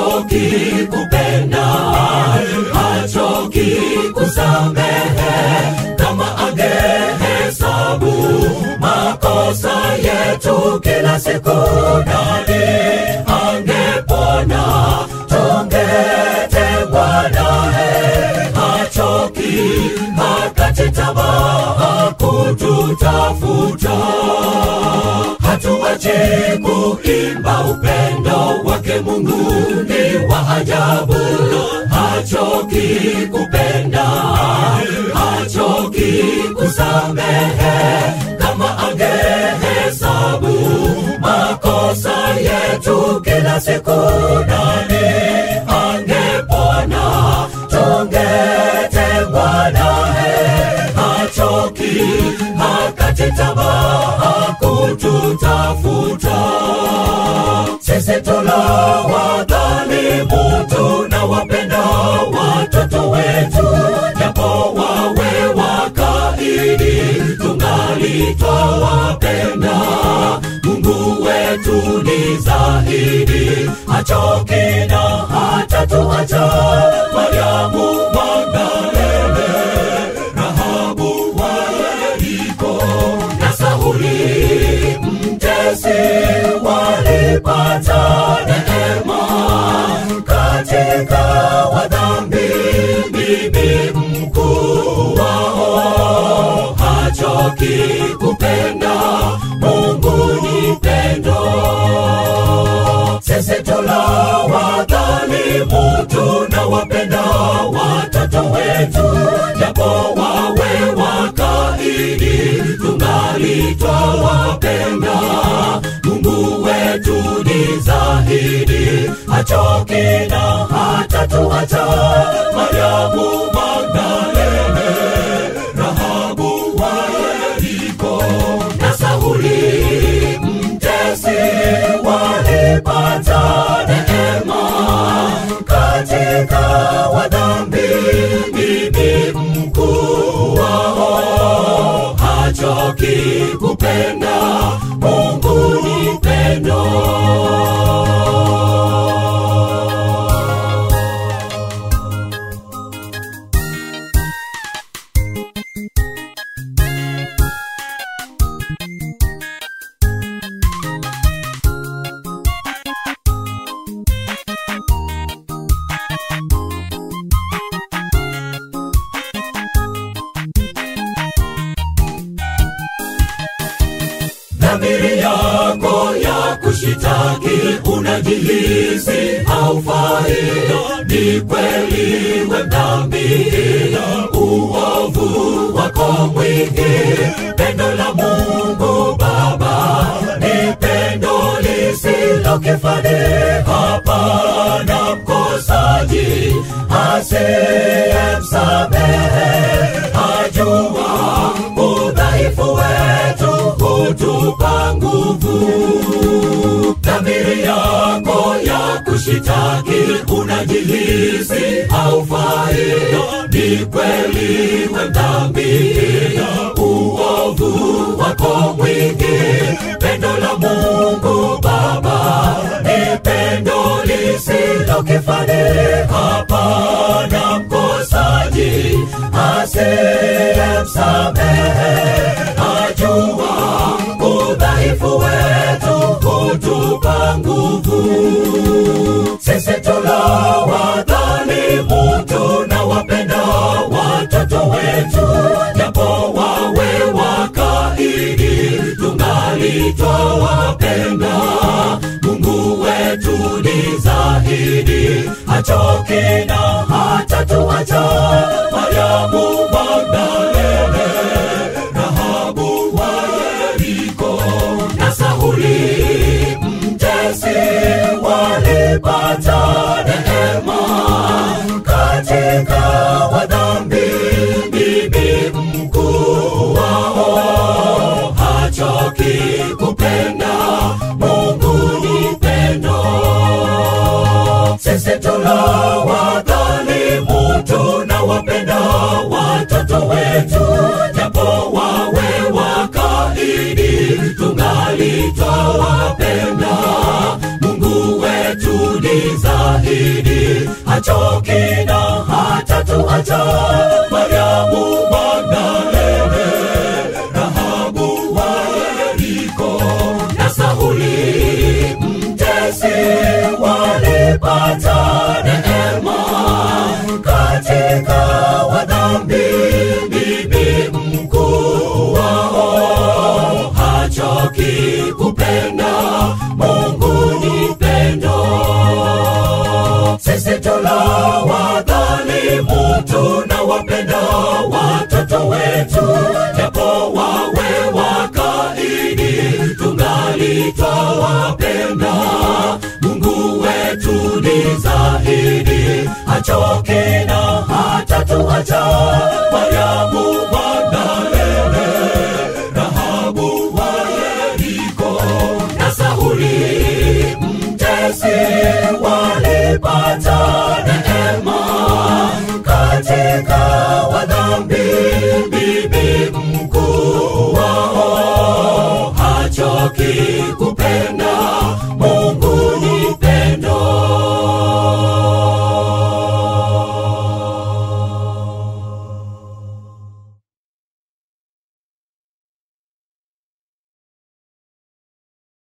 hachoki kupenda, hachoki kusamehe. Kama angehesabu makosa yetu kila siku, nani angepona? Tungetengwa naye, hachoki hakati tamaa kututafuta hatuache kuimba upendo wake Mungu ni wa ajabu, hachoki kupenda, hachoki kusamehe. Kama angehesabu makosa yetu kila siku, nani angepona? Tungetengwa naye, hachoki hakati tamaa kututafuta. Sisi tuna wadhalimu, tunawapenda watoto wetu, japo wawe wakaidi, tungali twawapenda. Mungu wetu ni zaidi, hachoki na hatatuacha. Mariamu Magdalene, Rahabu wa Yeriko na Sauli mtesi walipata neema katika wadhambi. Bibi mkuu wao hachoki kupenda, Mungu ni pendo. Sisi tuna wadhalimu, tunawapenda watoto wetu, japo wawe wakaidi, tungali twawapenda. Mungu wetu ni zaidi, hachoki na hatatuacha. Mariamu Magdalene, Rahabu wa Yeriko na Sauli mtesi walipata neema katika wadhambi. Bibi mkuu wao hachoki kupenda, Mungu ni pendo. dhamiri yako ya kushitaki unajihisi haufai ni kweli we dhambi uovu wako mwingi pendo la mungu baba ni pendo lisilo kifani hapana mkosaji asiyemsamehe ajua udhaifu wetu hutupa nguvu. Dhamiri yako ya kushitaki unajihisi haufai, ni kweli we dhambi, uovu wako mwingi. Pendo la Mungu Baba ni pendo lisilo kifani, hapana mkosaji asiyemsamehe ajua udhaifu wetu hutupa nguvu. Sisi tuna wadhalimu, tunawapenda watoto wetu, japo wawe wakaidi, tungali twawapenda. Mungu wetu ni zaidi, hachoki na hatatuacha. Mariamu Magdalene, Rahabu wa Yeriko na Sauli mtesi walipata neema katika wadhambi. Bibi mkuu wao hachoki kupenda, Mungu ni pendo. Sisi tuna wadhalimu, tunawapenda watoto wetu, japo wawe wakaidi, tungali twawapenda. Mungu wetu ni hachoki na hatatuacha. Mariamu Magdalene, Rahabu wa Yeriko na Sauli mtesi walipata neema katika wadhambi. Bibi mkuu wao hachoki kupenda, Mungu ni pendo. Sisi tuna wadhalimu, tunawapenda watoto wetu, japo wawe wakaidi, tungali twawapenda. Mungu wetu ni zaidi, hachoki na hatatuacha. Mariamu Magdalene, Rahabu wa Yeriko na Sauli mtesi walipata neema katika wadhambi.